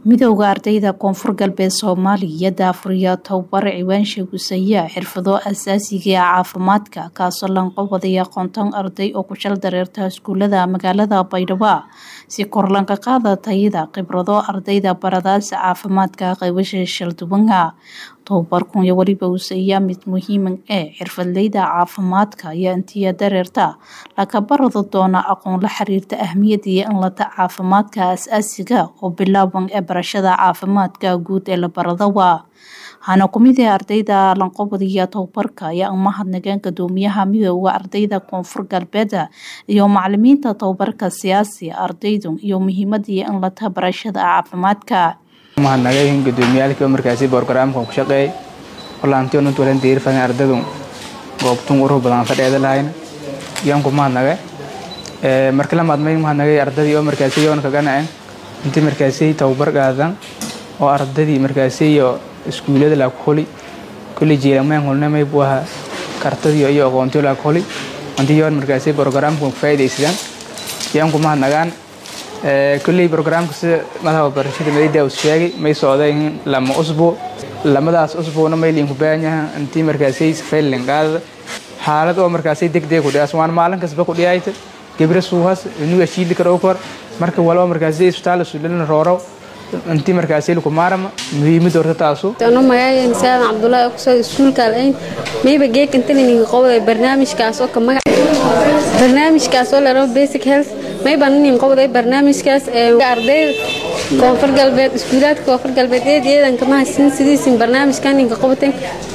midowda ardayda koonfur galbeed soomaaliya daafuriya tababar ciwaansha gusaya xirfado asaasiga ee caafimaadka kaasoo lanqabadaya konton arday oo ku shal dareerta iskuulada magaalada baydhabo si kor lanka qaada tayada khibrado ardayda baradaasa caafimaadka qaybasha shalduwanka tababarkun iyo weliba usaya mid muhiima ee xirfadleyda caafimaadka iyo intiya dareerta laka barada doona aqoon la xiriirta ahmiyada iyo inlata caafimaadka asaasiga oo bilaaban ee barashada caafimaadka guud ee la baradawa hana kumid ee ardayda lanqobadiya tababarka ayaa umahadnageen gadoomiyaha midooda ardayda koonfur galbeed iyo macalimiinta tababarka siyaasi ardaydu iyo muhiimadii inlata barashada caafimaadka mahadnagayn gudoomiyaalkii oo markaasi borogaraamkan ku shaqeeyay walaantii onant walan diirfadan ardadu goobtun uruh badan fadheeda lahayn yaan ku mahadnagay marka la maadmay mahadnagay ardadii oo markaasi yoon ka ganaceen intii markaasi tababar qaadan oo ardadii markaasi iyo iskuullada la kuli kulli jeelameen hulnamay buu ahaa kartadii iyo aqoontii la kuli intii yoon markaasi borogaraamkan ku faa'iidaysadaan yaan ku mahadnagaan kulley brograamka sida madaxa barashada madida uu sheegay may socdeen lama usbuuc lamadaas usbuucna may liinku baahan yahan intii markaasay safeylin qaadada xaalad oo markaasay degdeg ku dhiyaas waan maalin kasba ku dhiyayta gabra suuhas inuga shiili karo kor marka walba markaasay isbitaal sulilin rooro intii markaasay lagu maarama muhiimad horta taasu tano magacayga saadan cabdullaahi kusoo iskuulka alayn mayba geek intan ininka qowday barnaamijkaas oo ka magac barnaamijkaas oo la basic health mayban inin qowday barnaamijkaas ee ardayda koonfur galbeed iskuulaadka koonfur galbeed eed eedanka mahadsin sidiisin barnaamijkan ninka qowtay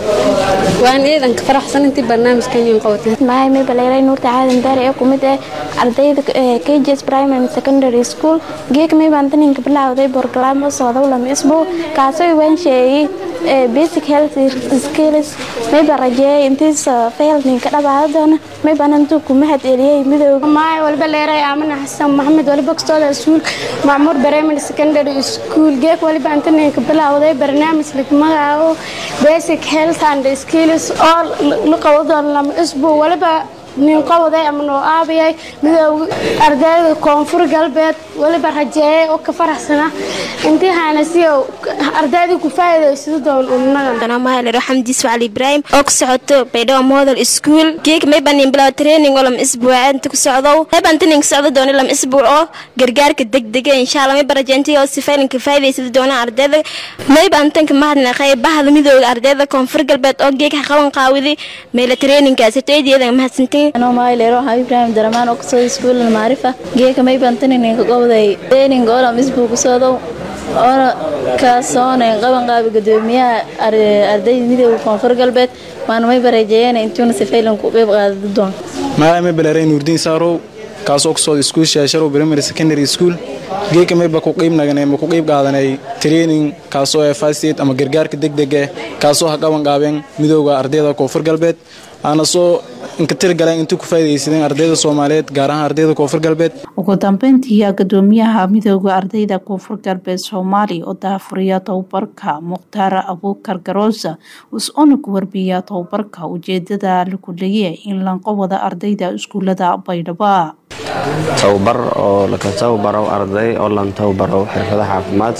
waan eedanka faraxsan intii barnaamijkan nin qowtay mahay may baleeray nuurta caadan daare ee kumid ah ardayda KJS primary and secondary school geek may baan taninka bilowday program oo socda lama isbuu kaasoo waan sheegay basic health skills may baan rajeeyay intiis fail ninka dhabaada doona may baan intuu ku mahad eliyay midowga maay walba leeray aamana xasan maxamed waliba kastooda iskuul macmuur primary secondary school geek waliba inta ninka bilowday barnaamij lagu magacaabo basic health and skills oo la qabo doona lama isbuu waliba nin qawaday ama noo aabayay midooga ardayda koonfur galbeed waliba rajeeyay oo ka faraxsana intii haanasiyo ardayda ku faa'iidaysado doon ulnaga xamdi ismaciil ibraahim oo ku socoto baydhabo model school geek mayban nin bilaw training oo lama isbuuc inta ku socdo mayban tin ka socdo doona lama isbuuc oo gargaarka degdega insha Allah may barajeentay oo sifaylan ka faa'iidaysado doona ardayda mayban tan ka mahadnaqay bahda midooda ardayda koonfur galbeed oo geek qaban qaawidi meela trainingkaas teediyada mahadsantiin anoo maayleero waxaa ibraahim daramaan oo kusoo iskuul maarifa geeka may bantaninka qowday training oo lam isbuu kusoodow oona kaasooneen qaban qaabi gudoomiyaha ardayda midooda koonfur galbeed waana may barajeeyeen intuuna sifaylan ku qeyb qaadado doon magacay may baleeray nuurdiin saarow kaasoo kusooda iskuul shaasharow primary secondary school geeka mayba ku qeyb naganay ma ku qeyb qaadanay training kaasoo ee first aid ama gargaarka degdeg eh kaasoo ha qaban qaabeen midooda ardayda koonfur galbeed aana soo inka tirgaleen intii ku faa'iidaysadeen ardayda Soomaaliyeed gaar ahaan ardayda koonfur galbeed ugu dambeyntii gudoomiyaha midowda ardayda koonfur galbeed Soomaaliya oo daafuriya tababarka Muqtaar Abuukar Garoosa usoo ku warbiya tababarka ujeedada lagu leeyahay in la qabado ardayda iskuulada Baydhabo tababar oo laga tababaro arday oo lan tababaro xirfadaha caafimaad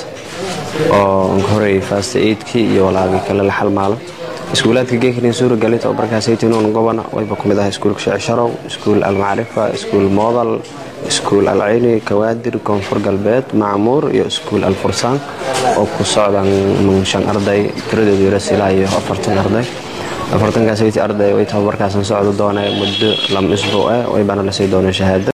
oo horey first aid-kii iyo walaagi kale la xalmaalo iskuulaadka geekrin suuragalay tababarkaasaytinuun gobona wayba ku mid ah iskuulka sheecsharow iskuul almacrifa iskuul moodal iskuul alcayni kawaadir koonfur galbeed macmuur iyo iskuul alfursaan oo ku socdaan shan arday tiradoodu yaras ilaa iyo afartan arday afartankaasaytii arday way tababarkaasan socdo doona muddo lama isbuuc eh waybana lasii doona shahaado